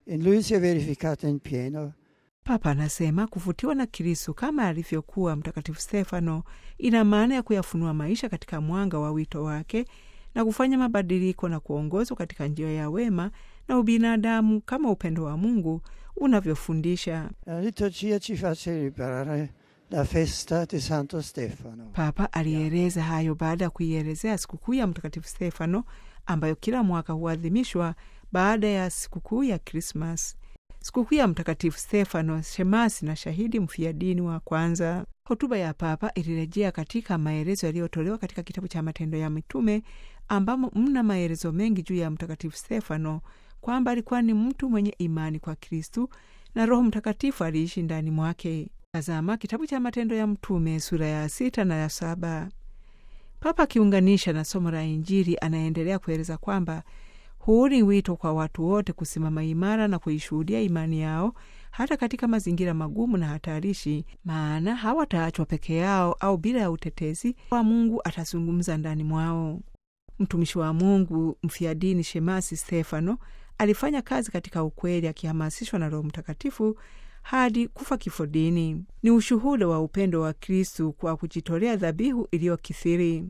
In lui si è verificata in pieno Papa anasema kuvutiwa na Kristu kama alivyokuwa Mtakatifu Stefano ina maana ya kuyafunua maisha katika mwanga wa wito wake na kufanya mabadiliko na kuongozwa katika njia ya wema na ubinadamu kama upendo wa Mungu unavyofundisha. La liturgia ci fa celebrare la festa di Santo Stefano. Papa alieleza hayo baada ya kuielezea sikukuu ya Mtakatifu Stefano ambayo kila mwaka huadhimishwa baada ya sikukuu ya Krismas. Sikukuu ya Mtakatifu Stefano, shemasi na shahidi mfiadini wa kwanza. Hotuba ya Papa ilirejea katika maelezo yaliyotolewa katika kitabu cha Matendo ya Mitume, ambamo mna maelezo mengi juu ya Mtakatifu Stefano, kwamba alikuwa ni mtu mwenye imani kwa Kristu na Roho Mtakatifu aliishi ndani mwake. Tazama kitabu cha Matendo ya Mtume sura ya sita na ya saba. Papa akiunganisha na somo la Injili anaendelea kueleza kwamba huu ni wito kwa watu wote kusimama imara na kuishuhudia imani yao hata katika mazingira magumu na hatarishi, maana hawataachwa peke yao au bila ya utetezi wa Mungu atazungumza ndani mwao. Mtumishi wa Mungu mfiadini shemasi Stefano alifanya kazi katika ukweli, akihamasishwa na Roho Mtakatifu hadi kufa kifo dini. Ni ushuhuda wa upendo wa Kristu kwa kujitolea dhabihu iliyokithiri.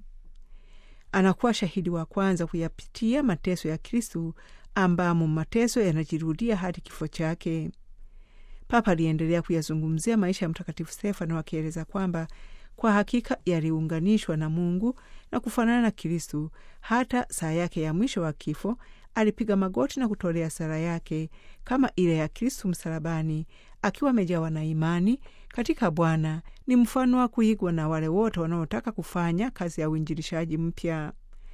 Anakuwa shahidi wa kwanza kuyapitia mateso ya Kristu, ambamo mateso yanajirudia hadi kifo chake. Papa aliendelea kuyazungumzia maisha ya Mtakatifu Stefano akieleza kwamba kwa hakika yaliunganishwa na Mungu na kufanana na Kristu. Hata saa yake ya mwisho wa kifo alipiga magoti na kutolea sala yake kama ile ya Kristu msalabani, akiwa amejawa na imani katika Bwana. Ni mfano wa kuigwa na wale wote wanaotaka kufanya kazi ya uinjilishaji mpya,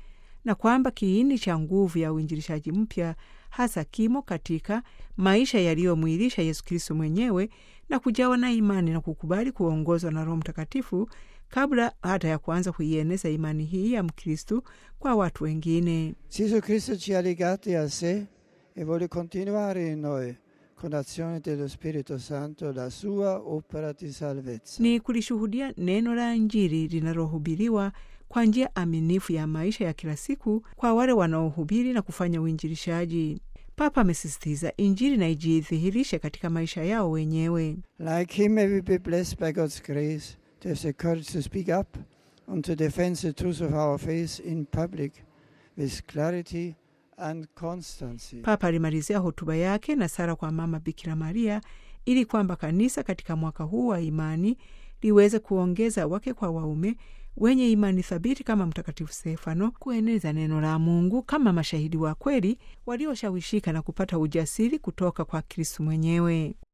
na kwamba kiini cha nguvu ya uinjilishaji mpya hasa kimo katika maisha yaliyomwilisha Yesu Kristu mwenyewe na kujawa na imani na kukubali kuongozwa na Roho Mtakatifu kabla hata ya kuanza kuieneza imani hii ya Mkristu kwa watu wengine. Gesù Cristo ci ha legati a sé e vuole continuare in noi con azione dello Spirito Santo la sua opera di salvezza. Ni kulishuhudia neno la Injili linalohubiriwa kwa njia aminifu ya maisha ya kila siku kwa wale wanaohubiri na kufanya uinjilishaji. Papa amesisitiza Injili na ijidhihirishe katika maisha yao wenyewe. Like him may we be blessed by God's grace to have the courage to speak up and to defend the truth of our faith in public with clarity and constancy. Papa alimalizia hotuba yake na sala kwa Mama Bikira Maria ili kwamba kanisa katika mwaka huu wa imani liweze kuongeza wake kwa waume wenye imani thabiti kama Mtakatifu Stefano, kueneza neno la Mungu kama mashahidi wa kweli walioshawishika na kupata ujasiri kutoka kwa Kristu mwenyewe.